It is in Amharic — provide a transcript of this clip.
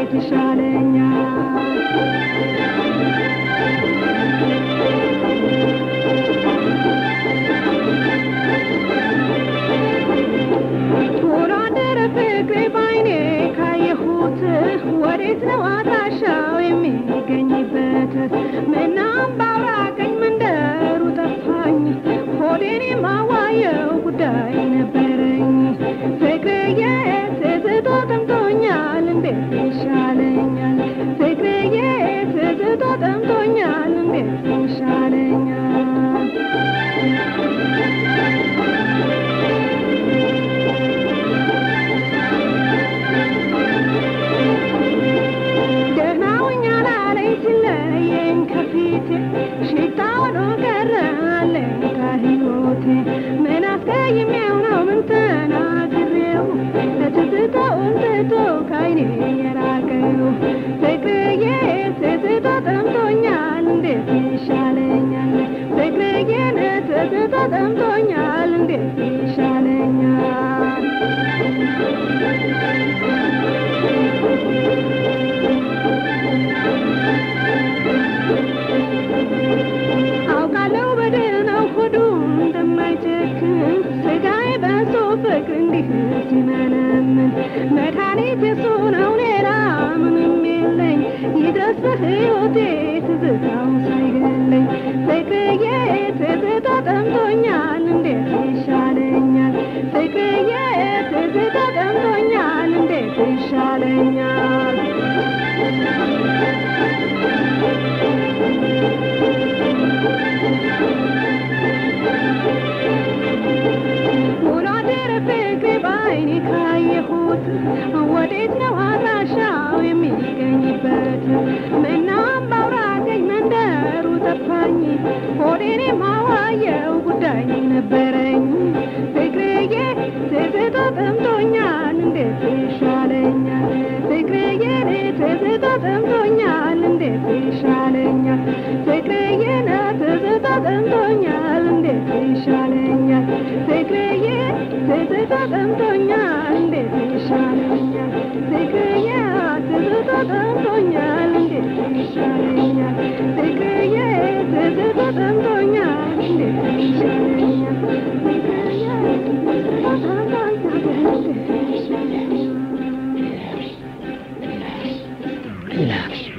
እንዴት ይሻለኛል ውሎ አደረ ፍቅሬ ባይኔ ካየሁት ወዴት ነው አድራሻው የሚገኝበት ምናም ባውራቀኝ መንደሩ ጠፋኝ ሆዴን የማዋየው ጉዳይ ነበረኝ ፍቅርዬ ትዝቶ ጠምቶኛል እንዴት ይሻለኛል ፍቅርዬ ትዝቶ ጠምቶኛል እንዴት ይሻለኛል ደህና ሆኛል አለኝ ሲለየኝ ከፊቴ ሽታ ሆኖ ቀረ አለኝታ ሕይወቴ ምን አስቀይሜው ነው ምን ተናግሬው ትዝታውን ትቶ ከዓይኔ የራቀው ፍቅርዬ ትዝታ ጠምቶኛል እንዴት ይሻለኛል ፍቅርዬን ትዝታ ጠምቶኛል እንዴት ይሻለኛል አውቃለሁ በደህናው ሆዱ እንደማይጨክን ስጋዬ በሶ ፍቅር እንዲህ ሲመነምን መድኃኒት የሱ ነው ሌላ ምንም የለኝ ይድረስ በሕይወቴ ትዝታው ሳይገለኝ ፍቅርዬ ትዝታ ጠምቶኛል እንዴት ይሻለኛል ፍቅርዬ ትዝታ ጠምቶኛል እንዴት ይሻለኛል ውሎ አደረ ፍቅሬ በዓይኔ ካየሁት ወዴት ነው አድራሻው የሚገኝበት ምናም ባውራቀኝ መንደሩ ጠፋኝ ሆዴን የማዋየው ጉዳይ ነበረኝ ፍቅርዬ ትዝታ ጠምቶኛል እንዴት ይሻለኛል ፍቅርዬ ትዝታ ጠምቶኛል እንዴት ይሻለኛል ፍቅርዬ ትዝታ ጠምቶኛል እንዴት ይሻለኛል ፍቅርዬ ትዝታ ጠምቶኛል እንዴት ይሻለኛል ፍቅርዬ ትዝታ ጠምቶኛል እንዴት ይሻለኛል ፍቅርዬ ትዝታ ጠምቶኛል እንዴት ይሻለኛል ፍቅርዬ ትዝታ ጠምቶኛል እንዴት ይሻለኛል